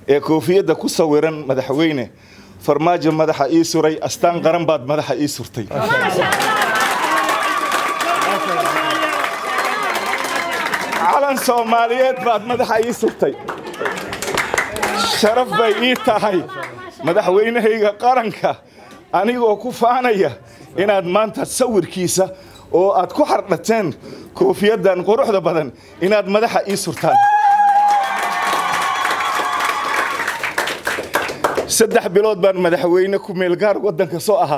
ee koofiyadda ku sawiran madaxweyne farmaajo madaxa ii suray astaan qaran baad madaxa ii surtay calan soomaaliyeed baad madaxa ii surtay sharaf bay ii tahay madaxweynahayga qaranka anigoo ku faanaya inaad maanta sawirkiisa oo aad ku xardhateen koofiyaddan quruxda badan inaad madaxa ii surtaan saddex bilood baan madaxweyne ku meelgaar waddanka soo ahaa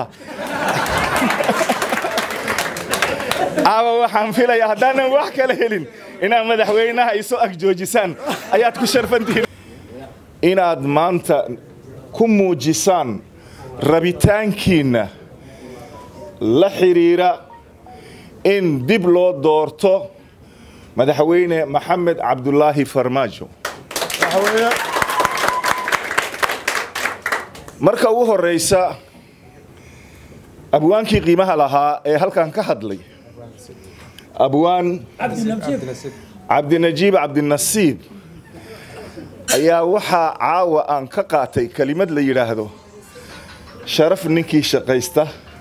caawa waxaan filayaa haddaanan wax kala helin inaad madaxweynaha isu ag joojisaan ayaad ku sharfantihiin inaad maanta ku muujisaan rabitaankiinna la xidhiira in dib loo doorto madaxweyne maxamed cabdulaahi farmaajo marka ugu horraysa abwaankii qiimaha lahaa ee halkan ka hadlay abwaan cabdinajiib cabdinasiib ayaa waxaa caawa aan ka qaatay kelimad la yidhaahdo sharaf ninkii shaqaysta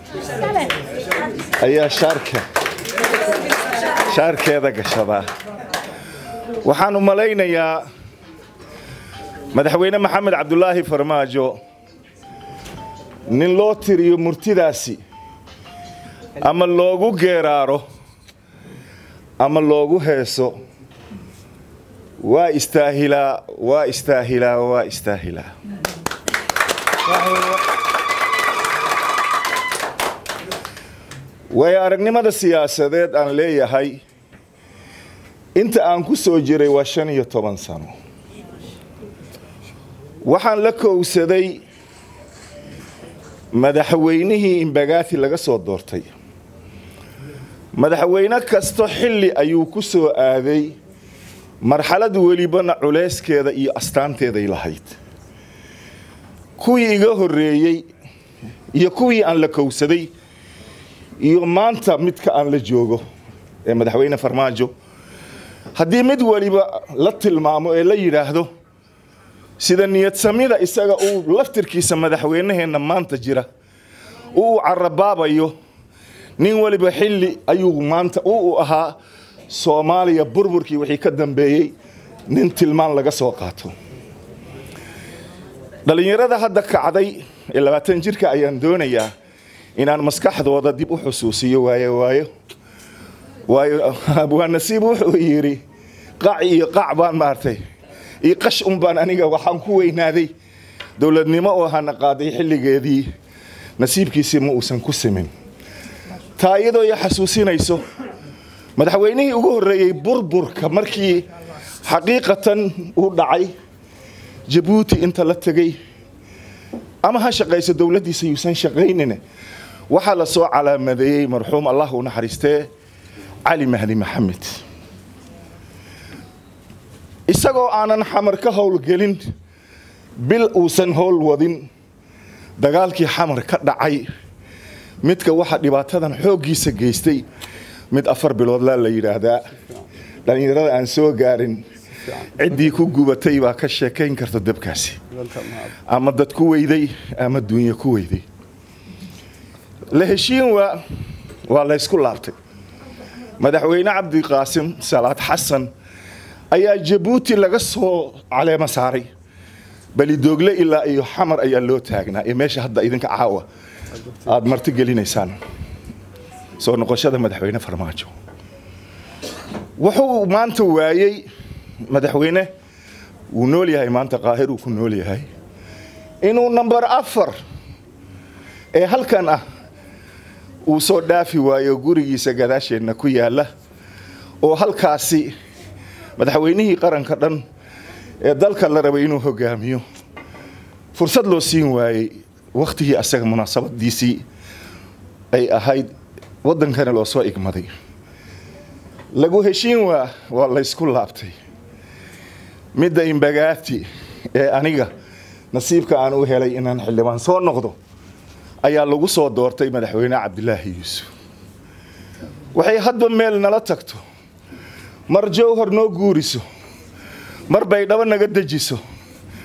ayaa shaarka shaarkeeda gashadaa waxaan u malaynayaa madaxweyne maxamed cabdulaahi farmaajo nin loo tiriyo murtidaasi ama loogu geeraaro ama loogu heeso waa istaahilaa waa istaahilaa waa istaahilaa waayo aragnimada siyaasadeed aan leeyahay inta aan ku soo jiray waa shan iyo toban sano waxaan la kowsaday madaxweynihii imbagaati laga soo doortay madaxweyne kasto xilli ayuu ku soo aaday marxalad welibana culayskeeda iyo astaanteeday lahayd kuwii iga horreeyey iyo kuwii aan la kowsaday iyo maanta midka aan la joogo ee madaxweyne farmaajo haddii mid weliba la tilmaamo ee la yidhaahdo sida niyadsamida isaga uu laftirkiisa madaxweynaheenna maanta jira uu carabaabayo nin weliba xilli ayuu maanta u ahaa soomaaliya burburkii wixii ka dambeeyey nin tilmaan laga soo qaato dhallinyarada hadda kacday ee labaatan jirka ayaan doonayaa inaan maskaxdooda dib u xusuusiyo waayo waayo waayo abwaa nasiib wuxuu yidhi qac iyo qac baan maartay iyo qash un baan aniga waxaan ku weynaaday dowladnimo oo hana qaaday xilligeedii nasiibkiisii ma uusan ku simin taa iyadoo i xasuusinayso madaxweynihii ugu horreeyey burburka markii xaqiiqatan uu dhacay jabuuti inta la tegey ama ha shaqayso dowladdiisa yuusan shaqaynin waxaa la soo calaamadeeyey marxuum allah u naxariistee cali mahdi maxamed isagoo aanan xamar ka howlgelin bil uusan howl wadin dagaalkii xamar ka dhacay midka waxa dhibaatadan xooggiisa geystay mid afar biloodlaa la yidhaahdaa dhallinyarada aan soo gaarin ciddii ku gubatay baa ka sheekayn karta dabkaasi ama dad ku weyday ama duunye ku weyday la heshiin waa waa laysku laabtay madaxweyne cabdiqaasim salaad xasan ayaa jabuuti laga soo caleemo saaray balidoogle ilaa iyo xamar ayaa loo taagnaa ee meesha hadda idinka caawa aada marti gelinaysaan soo noqoshada madaxweyne farmaajo wuxuu maanta waayey madaxweyne wuu nool yahay maanta qaahir uu ku nool yahay inuu namber afar ee halkan ah uu soo dhaafi waayo gurigiisa gadaasheenna ku yaalla oo halkaasi madaxweynihii qaranka dhan ee dalka la rabay inuu hogaamiyo fursad loo siin waayey wakhtigii asaga munaasabadiisii ay ahayd waddankana loo soo igmaday lagu heshiin waa waa laysku laabtay midda imbagaati ee aniga nasiibka aan u helay inaan xildhibaan soo noqdo ayaa lagu soo doortay madaxweyne cabdilaahi yuusuf waxay hadba meel nala tagto mar jowhar noo guuriso mar baydhabo naga dejiso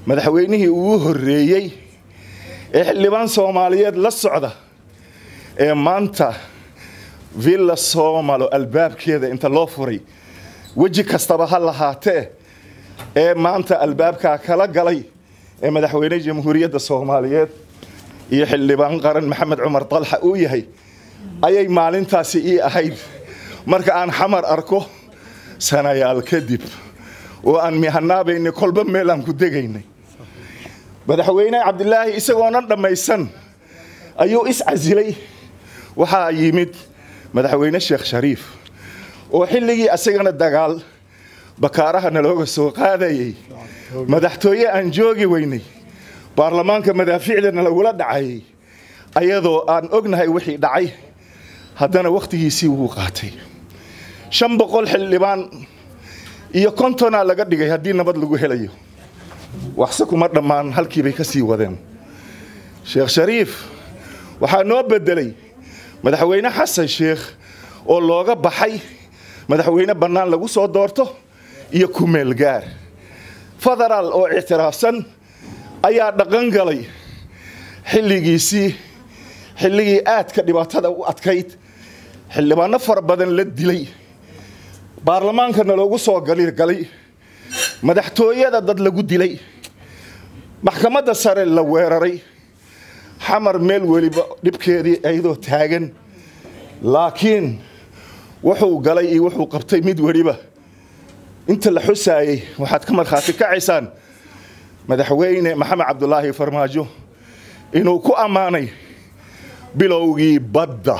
madaxweynihii ugu horreeyey ee xildhibaan soomaaliyeed la socda ee maanta villa soomalo albaabkeeda inta loo furay weji kastaba ha lahaatee ee maanta albaabkaa kala galay ee madaxweyne jamhuuriyadda soomaaliyeed iyo xildhibaan qaran maxamed cumar dalxa uu yahay ayay maalintaasi ii ahayd marka aan xamar arko sanayaal kadib oo aan mihanaabaynay kolba meel aan ku degaynay madaxweyne cabdilaahi isagoonan dhammaysan ayuu iscasilay waxaa yimid madaxweyne sheekh shariif oo xilligii asagana dagaal bakaaraha nalooga soo qaadayay madaxtooye aan joogi weynay baarlamaanka madaafiicdana lagula dhacayay ayadoo aan ognahay wixii dhacay haddana wakhtigiisii wuu qaatay shan boqol xildhibaan iyo kontonaa laga dhigay haddii nabad lagu helayo waxse kuma dhammaan halkiibay ka sii wadeen sheekh shariif waxaa noo beddelay madaxweyne xasan sheekh oo looga baxay madaxweyne bannaan lagu soo doorto iyo kumeel gaar federaal oo ictiraafsan ayaa dhaqan galay xilligiisii xilligii aadka dhibaatada u adkayd xildhibaano fara badan la dilay baarlamaankana loogu soo galgalay madaxtooyada dad lagu dilay maxkamadda sare la weeraray xamar meel weliba dhibkeedii ayadoo taagan laakiin wuxuu galay iyo wuxuu qabtay mid weliba inta la xusaayey waxaad ka markhaati kacaysaan madaxweyne maxamed cabdulaahi farmaajo inuu ku ammaanay bilowgii badda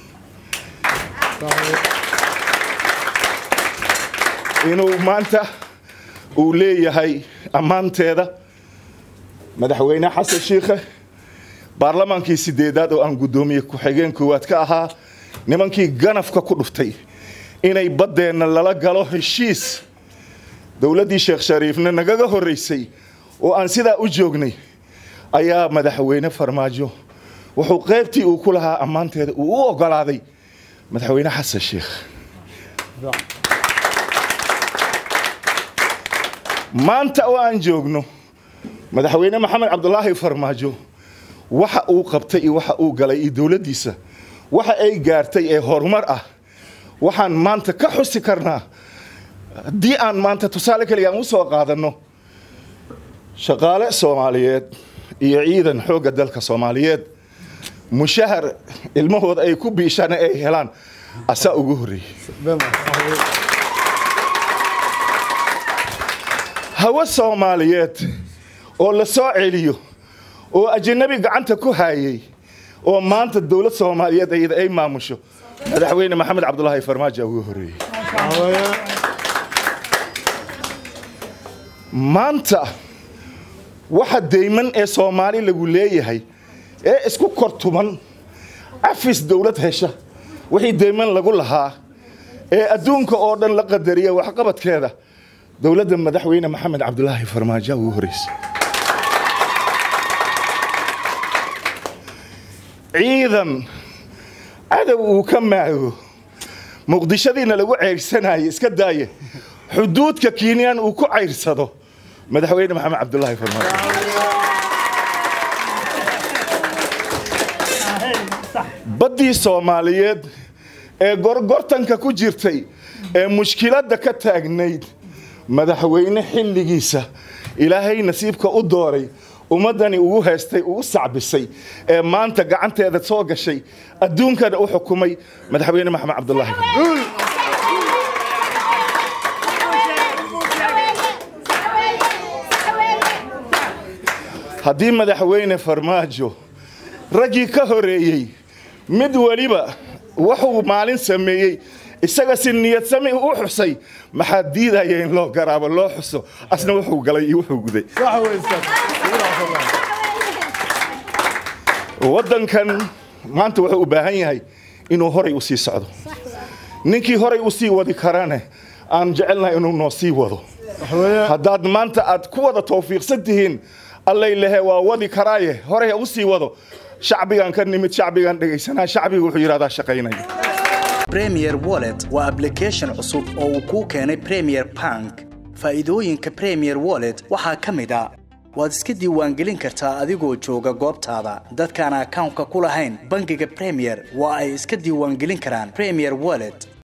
inuu maanta uu leeyahay ammaanteeda madaxweyne xasan shiikhe baarlamaankii sideedaad oo aan guddoomiye ku-xigeen koowaad ka ahaa nimankii ganafka ku dhuftay inay baddeenna lala galo heshiis dowladdii sheekh shariifna nagaga horraysay oo aan sidaa u joognay ayaa madaxweyne farmaajo wuxuu qaybtii uu ku lahaa ammaanteeda uu u oggolaaday madaxweyne xasan sheikh maanta oo aan joogno madaxweyne maxamed cabdulaahi farmaajo waxa uu qabtay iyo waxa uu galay iyo dowladdiisa waxa ay gaartay ee horumar ah waxaan maanta ka xusi karnaa haddii aan maanta tusaale keliya aan u soo qaadanno shaqaale soomaaliyeed iyo ciidan xoogga dalka soomaaliyeed mushahar ilmahooda ay ku biishaan ay helaan asaa ugu horreeyey hawo soomaaliyeed oo la soo celiyo oo ajanabi gacanta ku haayay oo maanta dowlad soomaaliyeed ayada ay maamusho madaxweyne maxamed cabdulaahi farmaajo ugu horreeyey maanta waxa deyman ee soomaali lagu leeyahay ee isku kortuman cafis dowlad hesha wixii deyman lagu lahaa ee adduunka oo dhan la qadariya waxqabadkeeda dowladda madaxweyne maxamed cabdulaahi farmaajo ugu horreysay ciidan cadow uu ka maago muqdishadiina lagu ceyrsanaaye iska daaye xuduudka kiinyan uu ku cayrsado madaxweyne maxamed cabdulaahi farmaajo baddii soomaaliyeed ee gorgortanka ku jirtay ee mushkiladda ka taagnayd madaxweyne xilligiisa ilaahay nasiibka u dooray ummaddani ugu haystay ugu sacbisay ee maanta gacanteeda soo gashay adduunkana u xukumay madaxweyne maxamed cabdulaahi haddii madaxweyne farmaajo raggii ka horeeyey mid weliba wuxuu maalin sameeyey isaga si niyad sami u xusay maxaa diidaya in loo garaabo loo xuso asna wuxuu galay iyo wuxuu guday waddankan maanta wuxuu u baahan yahay inuu horay u sii socdo ninkii horay u sii wadi karane aan jecelnahay inuu noo sii wado haddaad maanta aad ku wada tawfiiqsan tihiin allay lehe waa wadi karaaye horay ha u sii wado shacbigan ka nimid shacbigan dhegaysanaa shacbiga wuxuu yidhahdaa shaqaynaya premier wallet waa application cusub oo uu kuu keenay premier bank faa'iidooyinka premier wallet waxaa ka mid a waad iska diiwaangelin kartaa adigoo jooga goobtaada dadkaan akawnka ku lahayn bangiga premier waa ay iska diiwaangelin karaan premier wallet